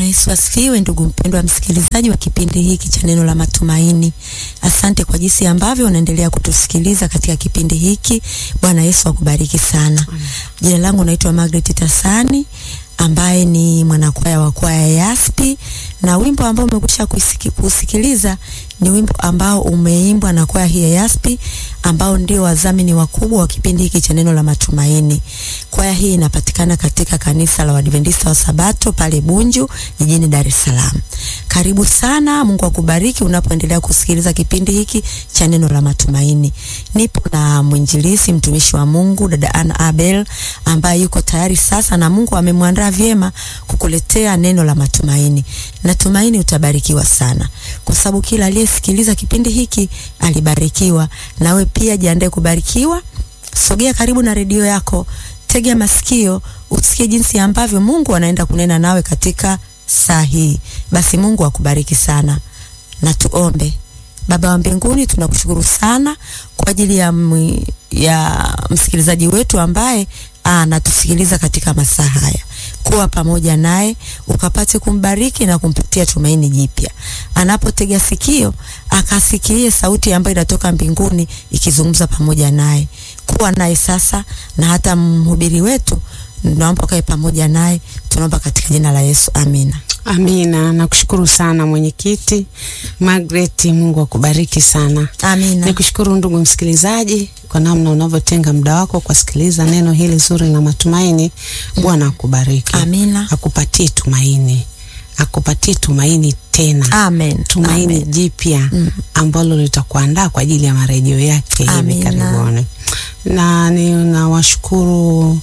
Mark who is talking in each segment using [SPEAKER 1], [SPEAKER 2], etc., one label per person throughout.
[SPEAKER 1] Yesu asifiwe, ndugu mpendwa msikilizaji wa kipindi hiki cha neno la matumaini. Asante kwa jinsi ambavyo unaendelea kutusikiliza katika kipindi hiki. Bwana Yesu akubariki sana. Jina langu naitwa Margaret Tasani ambaye ni mwanakwaya wa kwaya ya Yaspi na wimbo ambao umekwisha kusikiliza ni wimbo ambao umeimbwa na kwaya hii ya Yaspi ambao ndio wadhamini wakubwa wa kipindi hiki cha neno la matumaini. Kwaya hii inapatikana katika kanisa la Waadventista wa Sabato pale Bunju jijini Dar es Salaam. Karibu sana, Mungu akubariki unapoendelea kusikiliza kipindi hiki cha neno la matumaini. Nipo na mwinjilisi mtumishi wa Mungu dada Anna Abel ambaye yuko tayari sasa na Mungu amemwandaa vyema kukuletea neno la matumaini. Natumaini utabarikiwa sana kwa sababu kila aliyesikiliza kipindi hiki alibarikiwa. Nawe pia jiandae kubarikiwa. Sogea karibu na redio yako, tega masikio usikie jinsi ambavyo Mungu anaenda kunena nawe katika saa hii. Basi Mungu akubariki sana, na tuombe. Baba wa mbinguni, tunakushukuru sana kwa ajili ya, m, ya msikilizaji wetu ambaye anatusikiliza katika masaa haya. Kuwa pamoja naye ukapate kumbariki na kumpatia tumaini jipya. Anapotega sikio akasikie sauti ambayo inatoka mbinguni ikizungumza pamoja naye. Kuwa naye sasa, na hata mhubiri wetu naomba kae pamoja naye. Tunaomba katika jina la Yesu, amina.
[SPEAKER 2] Amina. Nakushukuru sana mwenyekiti Margaret, Mungu akubariki sana.
[SPEAKER 1] Amina.
[SPEAKER 2] Nikushukuru ndugu msikilizaji kwa namna unavyotenga muda wako kusikiliza neno hili zuri la matumaini. Bwana akubariki.
[SPEAKER 1] Amina.
[SPEAKER 2] Akupatie tumaini, akupatie tumaini tena.
[SPEAKER 1] Amen.
[SPEAKER 2] Tumaini
[SPEAKER 1] Amen.
[SPEAKER 2] jipya ambalo litakuandaa kwa ajili ya marejeo yake hivi
[SPEAKER 1] Amina.
[SPEAKER 2] karibuni. Na ninawashukuru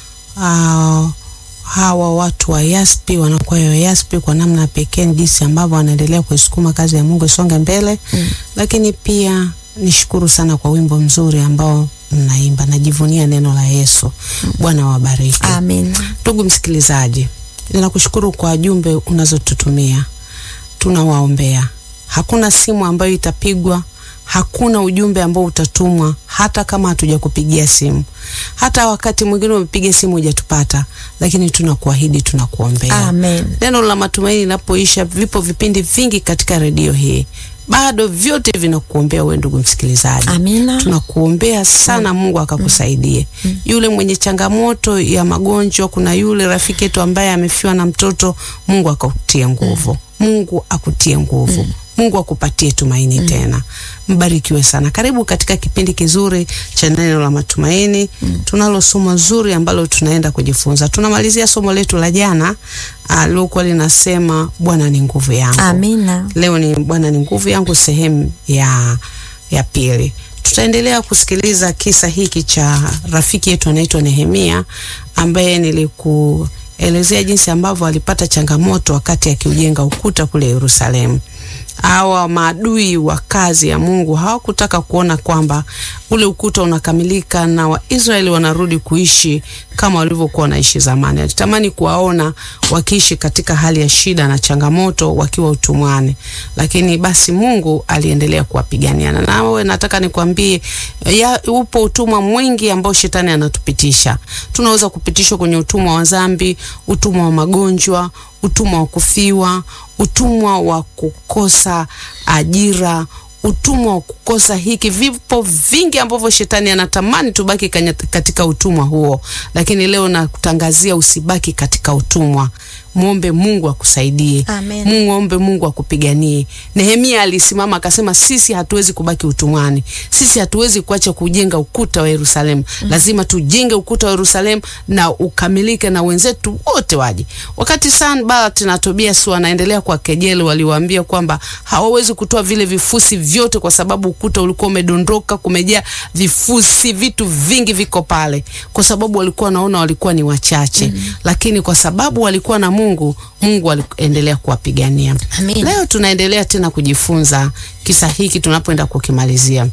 [SPEAKER 2] uh, hawa watu wa Yaspi wanakwaya wa Yaspi kwa namna pekee jinsi ambavyo wanaendelea kuisukuma kazi ya Mungu isonge mbele
[SPEAKER 1] Mm.
[SPEAKER 2] lakini pia nishukuru sana kwa wimbo mzuri ambao mnaimba, najivunia neno la Yesu. Bwana wabariki.
[SPEAKER 1] Amina.
[SPEAKER 2] Ndugu msikilizaji, ninakushukuru kwa jumbe unazotutumia, tunawaombea. Hakuna simu ambayo itapigwa, hakuna ujumbe ambao utatumwa, hata kama hatujakupigia simu, hata wakati mwingine umepiga simu hujatupata, lakini tunakuahidi, tunakuombea.
[SPEAKER 1] Amen.
[SPEAKER 2] Neno la matumaini linapoisha, vipo vipindi vingi katika redio hii, bado vyote vinakuombea wewe ndugu msikilizaji.
[SPEAKER 1] Amina.
[SPEAKER 2] Tunakuombea sana, Mungu akakusaidie. Yule mwenye changamoto ya magonjwa, kuna yule rafiki yetu ambaye amefiwa na mtoto, Mungu akakutie nguvu. Mungu akutie nguvu. Mungu akupatie tumaini tena. Mbarikiwe sana. Karibu katika kipindi kizuri cha neno la matumaini. Tunalo somo zuri ambalo tunaenda kujifunza. Tunamalizia somo letu la jana alilokuwa linasema Bwana ni nguvu yangu.
[SPEAKER 1] Amina.
[SPEAKER 2] Leo ni Bwana ni nguvu yangu, sehemu ya ya pili. Tutaendelea kusikiliza kisa hiki cha rafiki yetu anaitwa Nehemia ambaye nilikuelezea jinsi ambavyo alipata changamoto wakati akiujenga ukuta kule Yerusalemu. Hawa maadui wa kazi ya Mungu hawakutaka kuona kwamba ule ukuta unakamilika na Waisraeli wanarudi kuishi kama walivyokuwa wanaishi zamani. Alitamani kuwaona wakiishi katika hali ya shida na changamoto wakiwa utumwani, lakini basi Mungu aliendelea kuwapigania. Na nawe nataka nikwambie, ya upo utumwa mwingi ambao shetani anatupitisha. Tunaweza kupitishwa kwenye utumwa wa dhambi, utumwa wa magonjwa, utumwa wa kufiwa, utumwa wa kukosa ajira, utumwa wa kukosa hiki. Vipo vingi ambavyo shetani anatamani tubaki kanya- katika utumwa huo, lakini leo nakutangazia usibaki katika utumwa. Mwombe Mungu akusaidie.
[SPEAKER 1] Amen.
[SPEAKER 2] Mungu ombe Mungu akupiganie. Nehemia alisimama akasema, sisi hatuwezi kubaki utumwani, sisi hatuwezi kuacha kujenga ukuta wa Yerusalemu. Lazima tujenge ukuta wa Yerusalemu na ukamilike na wenzetu wote waje. Wakati Sanbalati na Tobias wanaendelea kwa kejeli, waliwaambia kwamba hawawezi kutoa vile vifusi vyote kwa sababu ukuta ulikuwa umedondoka, kumejaa vifusi, vitu vingi viko pale, kwa sababu walikuwa wanaona walikuwa ni wachache, lakini kwa sababu walikuwa na Mungu, Mungu aliendelea kuwapigania.
[SPEAKER 1] Amina.
[SPEAKER 2] Leo tunaendelea tena kujifunza kisa hiki tunapoenda kukimalizia.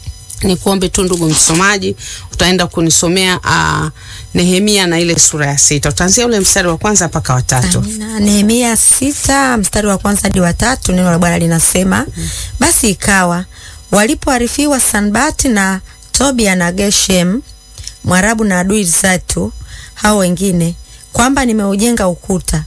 [SPEAKER 2] Ni kuombe tu ndugu msomaji, utaenda kunisomea uh, Nehemia na ile sura ya sita. Utaanzia ule mstari wa kwanza mpaka wa tatu.
[SPEAKER 1] Amina. Nehemia sita mstari wa kwanza hadi wa tatu neno la Bwana linasema basi ikawa walipoarifiwa Sanbati na Tobia na Geshem Mwarabu na adui zetu hao wengine kwamba nimeujenga ukuta,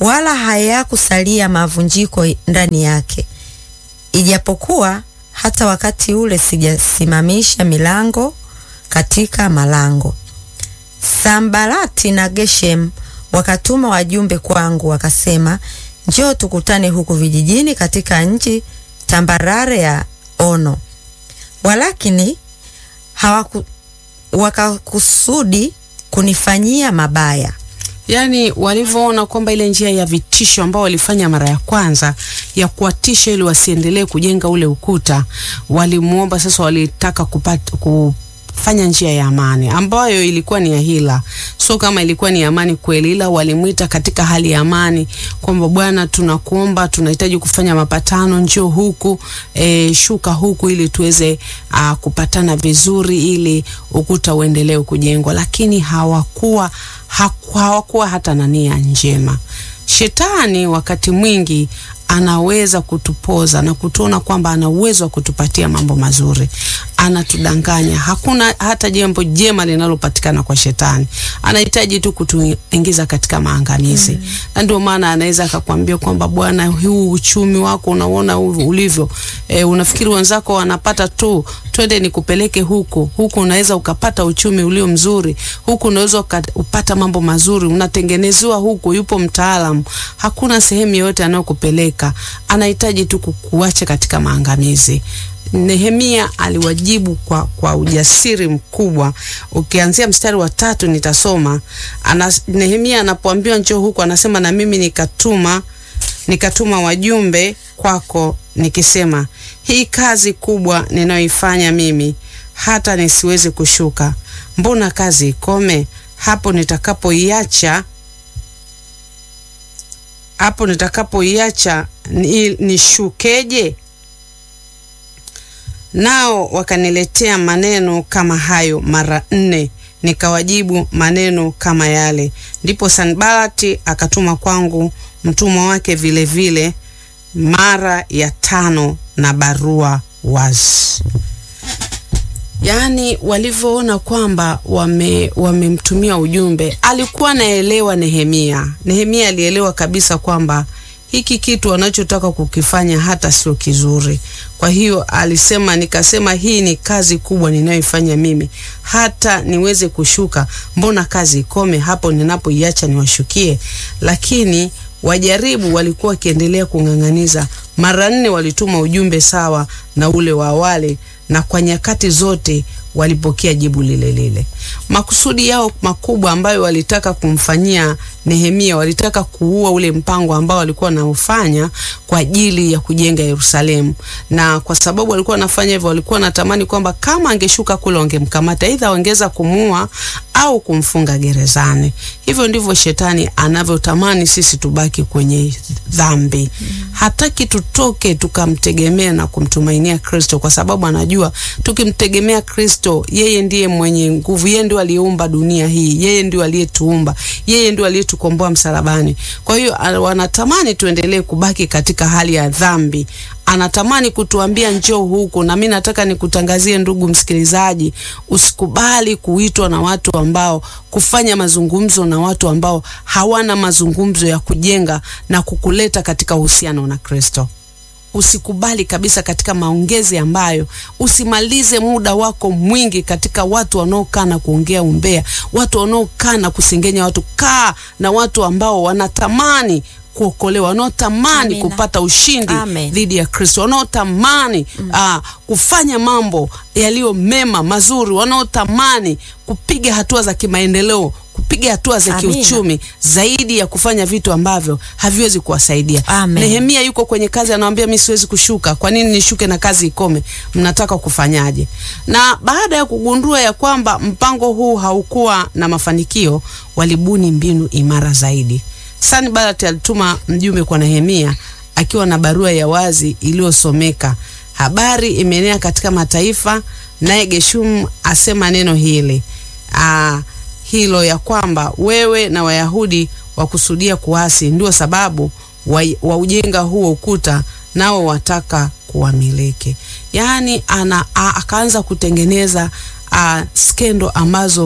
[SPEAKER 1] wala hayakusalia mavunjiko ndani yake, ijapokuwa hata wakati ule sijasimamisha milango katika malango. Sambalati na Geshem wakatuma wajumbe kwangu, wakasema, njoo tukutane huku vijijini katika nchi tambarare ya Ono. Walakini hawaku wakakusudi kunifanyia mabaya.
[SPEAKER 2] Yaani walivyoona kwamba ile njia ya vitisho ambao walifanya mara ya kwanza ya kuwatisha ili wasiendelee kujenga ule ukuta, walimuomba sasa, walitaka kupata kufanya njia ya amani ambayo ilikuwa ni ya hila, sio kama ilikuwa ni amani kweli, ila walimwita katika hali ya amani kwamba Bwana, tunakuomba tunahitaji kufanya mapatano, njoo huku e, shuka huku ili tuweze a, kupatana vizuri ili ukuta uendelee kujengwa, lakini hawakuwa hawakuwa hata na nia njema. Shetani wakati mwingi anaweza kutupoza na kutuona kwamba ana uwezo wa kutupatia mambo mazuri, anatudanganya. Hakuna hata jambo jema linalopatikana kwa shetani, anahitaji tu kutuingiza katika maangamizi mm. Na ndio maana anaweza akakwambia kwamba bwana, huu uchumi wako unaona ulivyo, e, unafikiri wenzako wanapata tu, twende nikupeleke huku huku, unaweza ukapata uchumi ulio mzuri huku, unaweza ukapata mambo mazuri, unatengenezewa huku, yupo mtaalamu. Hakuna sehemu yoyote anayokupeleka, anahitaji tu kukuacha katika maangamizi. Nehemia aliwajibu kwa, kwa ujasiri mkubwa. Ukianzia mstari wa tatu nitasoma ana, Nehemia anapoambiwa njoo huku anasema na mimi nikatuma nikatuma wajumbe kwako nikisema, hii kazi kubwa ninayoifanya mimi hata nisiwezi kushuka, mbona kazi ikome hapo nitakapoiacha hapo nitakapoiacha nishukeje? Nao wakaniletea maneno kama hayo mara nne, nikawajibu maneno kama yale. Ndipo Sanbalati akatuma kwangu mtumwa wake vile vile mara ya tano na barua wazi. Yaani walivyoona kwamba wame wamemtumia ujumbe, alikuwa naelewa Nehemia. Nehemia alielewa kabisa kwamba hiki kitu wanachotaka kukifanya hata sio kizuri. Kwa hiyo alisema, nikasema hii ni kazi kubwa ninayoifanya mimi, hata niweze kushuka, mbona kazi ikome hapo ninapoiacha niwashukie? Lakini wajaribu walikuwa wakiendelea kung'ang'aniza. Mara nne walituma ujumbe sawa na ule wa awali, na kwa nyakati zote walipokea jibu lile lile. Makusudi yao makubwa ambayo walitaka kumfanyia Nehemia, walitaka kuua ule mpango ambao walikuwa wanaufanya kwa ajili ya kujenga Yerusalemu, na kwa sababu walikuwa wanafanya hivyo, walikuwa wanatamani kwamba kama angeshuka kule wangemkamata, aidha wangeweza kumuua au kumfunga gerezani. Hivyo ndivyo shetani anavyotamani sisi tubaki kwenye dhambi. mm -hmm. Hataki tutoke tukamtegemea na kumtumainia Kristo, kwa sababu anajua tukimtegemea Kristo, yeye ndiye mwenye nguvu, yeye ndio aliyeumba dunia hii, yeye ndio aliyetuumba, yeye ndio aliyetukomboa msalabani. Kwa hiyo wanatamani tuendelee kubaki katika hali ya dhambi anatamani kutuambia njoo huku, na mimi nataka nikutangazie ndugu msikilizaji, usikubali kuitwa na watu ambao, kufanya mazungumzo na watu ambao hawana mazungumzo ya kujenga na kukuleta katika uhusiano na Kristo. Usikubali kabisa katika maongezi ambayo, usimalize muda wako mwingi katika watu wanaokaa na kuongea umbea, watu wanaokaa na kusengenya watu. Kaa na watu ambao wanatamani kuokolewa wanaotamani kupata ushindi dhidi ya Kristo, wanaotamani mm. uh, kufanya mambo yaliyo mema mazuri, wanaotamani kupiga hatua za kimaendeleo, kupiga hatua za kiuchumi zaidi ya kufanya vitu ambavyo haviwezi kuwasaidia. Nehemia yuko kwenye kazi, anamwambia mimi siwezi kushuka. Kwa nini nishuke na kazi ikome? Mnataka kufanyaje? Na baada ya kugundua ya kwamba mpango huu haukuwa na mafanikio, walibuni mbinu imara zaidi. Sanbalati alituma mjumbe kwa Nehemia akiwa na barua ya wazi iliyosomeka. Habari imeenea katika mataifa, naye Geshum asema neno hili aa, hilo ya kwamba wewe na Wayahudi wakusudia kuasi, ndio sababu wa, wa ujenga huo ukuta, nao wataka kuwamiliki. Yaani ana akaanza kutengeneza skendo ambazo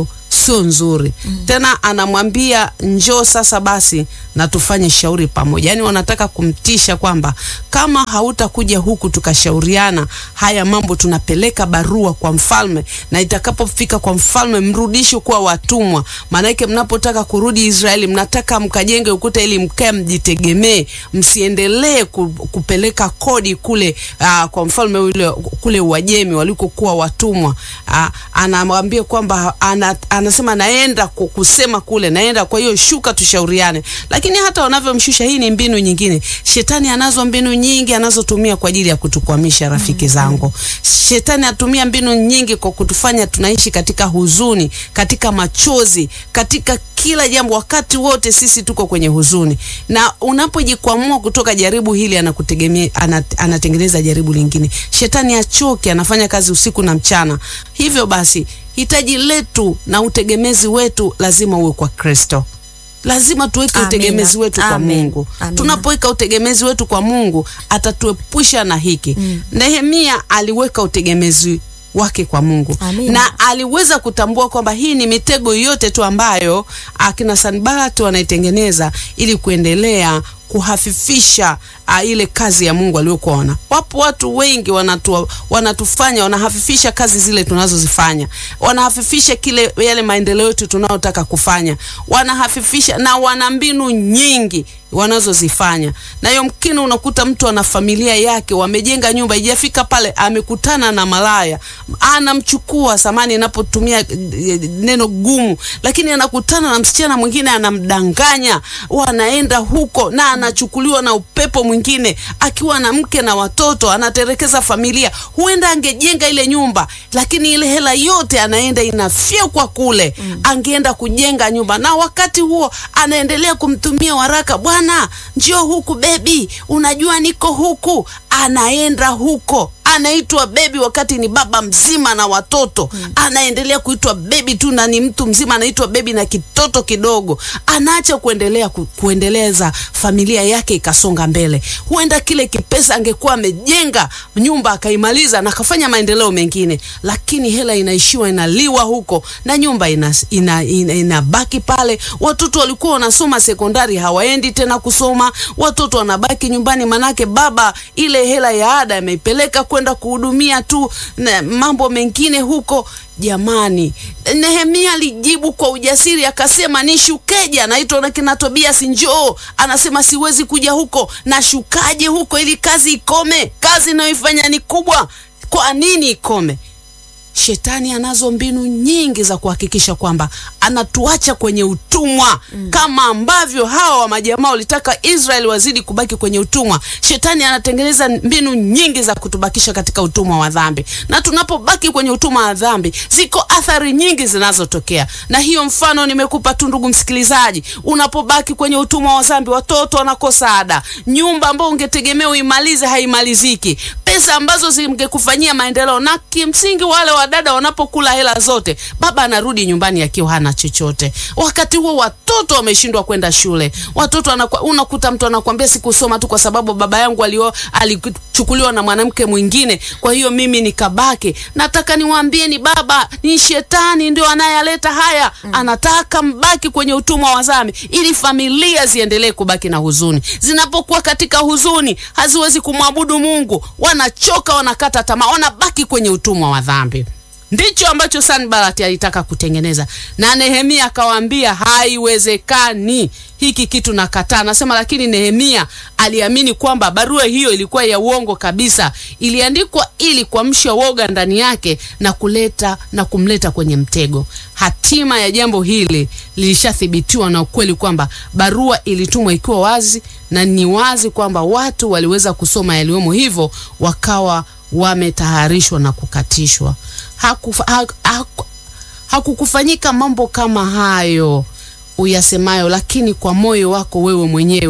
[SPEAKER 2] sio nzuri tena. Anamwambia njoo sasa basi na tufanye shauri pamoja, yaani wanataka kumtisha kwamba kama hautakuja huku tukashauriana haya mambo, tunapeleka barua kwa mfalme, na itakapofika kwa mfalme mrudishe kuwa watumwa. Maanake mnapotaka kurudi Israeli, mnataka mkajenge ukuta ili mkae mjitegemee, msiendelee ku, kupeleka kodi kule aa, kwa mfalme ule kule Uajemi walikokuwa watumwa. Aa, anamwambia kwamba ana, anasema naenda ku- kusema kule naenda, kwa hiyo shuka tushauriane. Lakini hata wanavyomshusha, hii ni mbinu nyingine. Shetani anazo mbinu nyingi anazotumia kwa ajili ya kutukwamisha, rafiki zangu. Shetani atumia mbinu nyingi kwa kutufanya tunaishi katika huzuni, katika machozi, katika kila jambo. Wakati wote sisi tuko kwenye huzuni, na unapojikwamua kutoka jaribu hili, anakutegemea ana, anatengeneza jaribu lingine. Shetani achoke, anafanya kazi usiku na mchana. Hivyo basi hitaji letu na utegemezi wetu lazima uwe kwa Kristo. Lazima tuweke
[SPEAKER 1] Amina.
[SPEAKER 2] utegemezi wetu kwa
[SPEAKER 1] Amen.
[SPEAKER 2] Mungu.
[SPEAKER 1] Amina.
[SPEAKER 2] Tunapoweka utegemezi wetu kwa Mungu atatuepusha na hiki. Nehemia aliweka utegemezi wake kwa Mungu
[SPEAKER 1] Amina.
[SPEAKER 2] na aliweza kutambua kwamba hii ni mitego yote tu ambayo akina Sanbalati wanaitengeneza ili kuendelea kuhafifisha a, ile kazi ya Mungu aliyokuwa wana. Wapo watu wengi wanatu, wanatufanya wanahafifisha kazi zile tunazozifanya, wanahafifisha kile yale maendeleo yetu tunayotaka kufanya, wanahafifisha na wana mbinu nyingi wanazozifanya na yomkini unakuta mtu ana familia yake, wamejenga nyumba, ijafika pale amekutana na malaya, anamchukua samani, inapotumia eh, neno gumu, lakini anakutana na msichana mwingine anamdanganya, wanaenda huko na anachukuliwa na upepo mwingine, akiwa na mke na watoto, anaterekeza familia. Huenda angejenga ile nyumba, lakini ile hela yote anaenda inafyekwa kule, angeenda kujenga nyumba, na wakati huo anaendelea kumtumia waraka, bwana njoo huku bebi, unajua niko huku. Anaenda huko anaitwa bebi wakati ni baba mzima na watoto anaendelea kuitwa bebi tu, na ni mtu mzima anaitwa bebi na kitoto kidogo. Anaacha kuendelea ku, kuendeleza familia yake ikasonga mbele. Huenda kile kipesa angekuwa amejenga nyumba akaimaliza na akafanya maendeleo mengine, lakini hela inaishiwa inaliwa huko na nyumba inabaki ina, ina, inabaki pale. Watoto walikuwa wanasoma sekondari hawaendi tena kusoma, watoto wanabaki nyumbani, manake baba ile hela ya ada ameipeleka kwenda kuhudumia tu na mambo mengine huko. Jamani, Nehemia alijibu kwa ujasiri akasema, nishukeje? Anaitwa na kina Tobias, njoo. Anasema siwezi kuja huko. Nashukaje huko ili kazi ikome? Kazi inayoifanya ni kubwa, kwa nini ikome? Shetani anazo mbinu nyingi za kuhakikisha kwamba anatuacha kwenye utumwa mm. Kama ambavyo hawa wa majamaa walitaka Israeli wazidi kubaki kwenye utumwa, shetani anatengeneza mbinu nyingi za kutubakisha katika utumwa wa dhambi, na tunapobaki kwenye utumwa wa dhambi, ziko athari nyingi zinazotokea, na hiyo mfano nimekupa tu, ndugu msikilizaji. Unapobaki kwenye utumwa wa dhambi, watoto wanakosa ada, nyumba ambayo ungetegemea uimalize haimaliziki, pesa ambazo zingekufanyia maendeleo, na kimsingi wale wadada wanapokula hela zote, baba anarudi nyumbani akiwa hana chochote. Wakati huo watoto wameshindwa kwenda shule, watoto anakwa, unakuta mtu anakuambia sikusoma tu kwa sababu baba yangu alio alichukuliwa na mwanamke mwingine, kwa hiyo mimi nikabaki. Nataka niwaambie ni baba, ni shetani ndio anayaleta haya mm. Anataka mbaki kwenye utumwa wa dhambi ili familia ziendelee kubaki na huzuni. Zinapokuwa katika huzuni, haziwezi kumwabudu Mungu, wanachoka, wanakata tamaa, wanabaki kwenye utumwa wa dhambi. Ndicho ambacho Sanbalati alitaka kutengeneza, na Nehemia akawaambia haiwezekani, hiki kitu nakataa. Anasema lakini Nehemia aliamini kwamba barua hiyo ilikuwa ya uongo kabisa, iliandikwa ili kuamsha woga ndani yake na kuleta na kumleta kwenye mtego. Hatima ya jambo hili lilishathibitiwa na ukweli kwamba barua ilitumwa ikiwa wazi, na ni wazi kwamba watu waliweza kusoma yaliyomo, hivyo wakawa wametaharishwa na kukatishwa. Hakufa, ha, haku, hakukufanyika mambo kama hayo uyasemayo, lakini kwa moyo wako wewe mwenyewe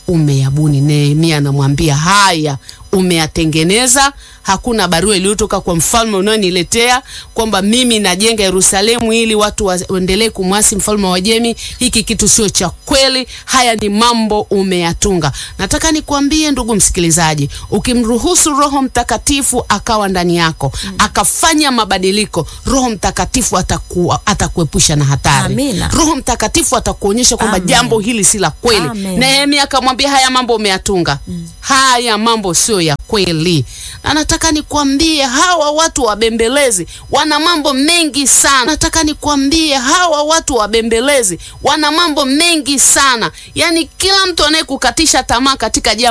[SPEAKER 2] umeyabuni. Nehemia anamwambia haya, umeyatengeneza. Hakuna barua iliyotoka kwa mfalme unayoniletea kwamba mimi najenga Yerusalemu ili watu waendelee kumwasi mfalme wa Wajemi. Hiki kitu sio cha kweli. Haya ni mambo umeyatunga. Nataka nikwambie ndugu msikilizaji, ukimruhusu Roho Mtakatifu akawa ndani yako mm. akafanya mabadiliko, Roho Mtakatifu ataku, atakuepusha na hatari.
[SPEAKER 1] Amina.
[SPEAKER 2] Roho Mtakatifu atakuonyesha kwamba
[SPEAKER 1] Amen.
[SPEAKER 2] jambo hili si la kweli.
[SPEAKER 1] Amen.
[SPEAKER 2] Nehemia akamwambia haya mambo umeyatunga, haya mambo sio ya kweli. Na nataka nikwambie hawa watu wabembelezi wana mambo mengi sana. Nataka nikwambie hawa watu wabembelezi wana mambo mengi sana. Yaani kila mtu anayekukatisha tamaa katika jambo